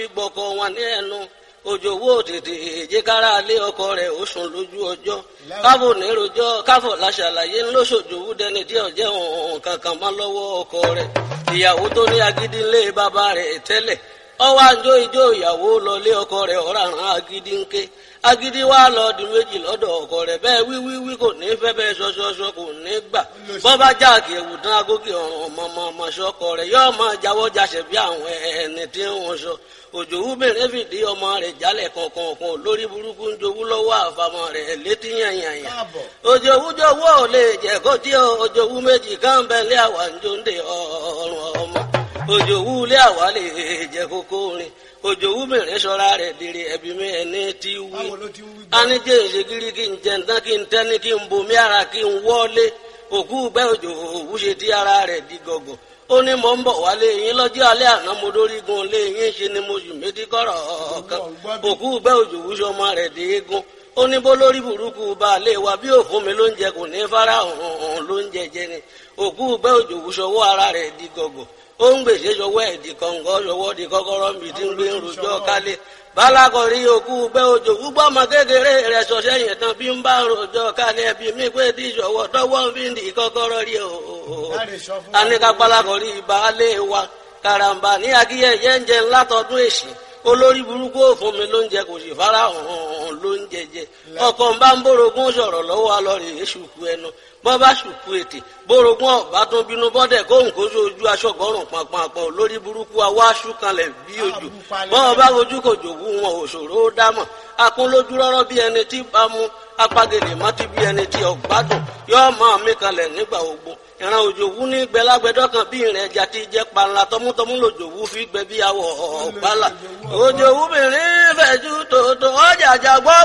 gbọkọ wọn ní ẹnu òjòwò tètè èjìkára lé ọkọ rẹ̀ ó sùn lójú ọjọ́ káfò nírojọ káfò láṣàlàyé ńlọsọjòwú dẹni tí ọjẹ òun kankan mọ́ lọ́wọ́ ọkọ rẹ̀ ìyàwó tó ní agídí ńlé bàbá rẹ̀ tẹ́lẹ̀ ọwọ́ àjọ ìjọ ìyàwó lọlé ọkọ rẹ̀ ọ̀ràn agídí ńké agídí wa lọ di méjì lọ́dọ̀ ọkọ rẹ̀ bẹ́ẹ̀ wíwíwí kò ní fẹ́ bẹ́ẹ̀ ṣọṣọṣọ kò ní gbà bọ́bá jáàkì ẹ̀wù tán agókè ọ̀ràn ọmọọmọ ṣọkọ rẹ̀ yóò máa jáwọ́ jáṣẹ̀ bí àwọn ẹni tí wọ́n sọ òjòwú bèrè fìdí ọmọ rẹ̀ jálẹ̀ kọ̀ọ̀kan lórí burúkú ń jowú lọ́wọ́ àfàmọ́ rẹ̀ létí yànyànyà òjòwú jowó ò lè jẹ́ kó tí òjòwú méjì káńbẹ́lẹ́ àwà ń jóńdè ọ̀rùn ọmọ òjòwú ilé àwa lè jẹ́ kókó rin òjòwú mìíràn sọra rẹ̀ dèrè ẹbí mi ẹni tí wí anijẹ ìṣègìrì kí n jẹ ntán kí n tẹni kí n bomi ara kí n wọlé òkú gbẹ òjòwú ṣe tí ara rẹ̀ di gọgọ ó ní mò ń bọ̀ wálé yín lọ́jọ́ alẹ́ àná mo dórí gun lé yín ṣe ni mo sì méjì kọ́rọ̀ kan òkú gbẹ òjòwú sọmọ rẹ̀ dé egun ó ní bó lórí burúkú baálé wa bí òfun mi ló ń jẹ kò ní fara hàn ló ń jẹjẹ ni òkú gbẹ òjòwú sọwọ́ ara rẹ̀ di gọgọ ó ń gbèsè sọwọ́ ẹ̀ di kọ̀ǹgọ́ sọwọ́ di kọ́kọ́rọ́ mi tí ń gbé ń rojọ́ kálé balakọ̀rí òkú gbẹ́ òjò gbúgbọ́ ọmọ kékeré rẹ̀ sọ̀sẹ́ yẹn tán bí ń bá rojọ́ kálé ẹbí mi pé tí sọ̀wọ́ tọwọ́ fi ń di kọ́kọ́rọ́ rí o. aníkà balakọ̀rí baálé wa karamba ní akíyẹ̀yẹ́ ń jẹ ńlá tọdún èsì olórí burúkú òfun mi ló ń jẹ kò sì fara hàn ló ń jẹjẹ ọkọ ń bá ń bórogún sọ̀rọ̀ lọ́wọ́ alọrẹ èṣùkú ẹnu bọ́ bá ṣùkú ètè bórogún ọ̀bá tún bínú bọ́dẹ̀ kó nǹkó sójú aṣọ́gbọ́rùn pàpàpọ̀ lórí burúkú awá ṣúkanlẹ̀ bí ojú bọ́ bá ojú kò jòwú wọn òṣòro ó dámọ̀ akún lójú rọ́rọ́ bí ẹni tí bá mú apagèlè mọ́tí bí ẹni tí ọ̀gbádùn yóò máa mí kalẹ̀ nígbà ogbó ìran òjòwú ní gbẹlágbẹdọ kan bí ìrìn ẹja ti jẹ panla tọmútọmú lòjòwú fi gbẹ bí awọ ọgbàlà òjòwú mìíràn fẹjú tòótọ́ ọjà àjàgbọ́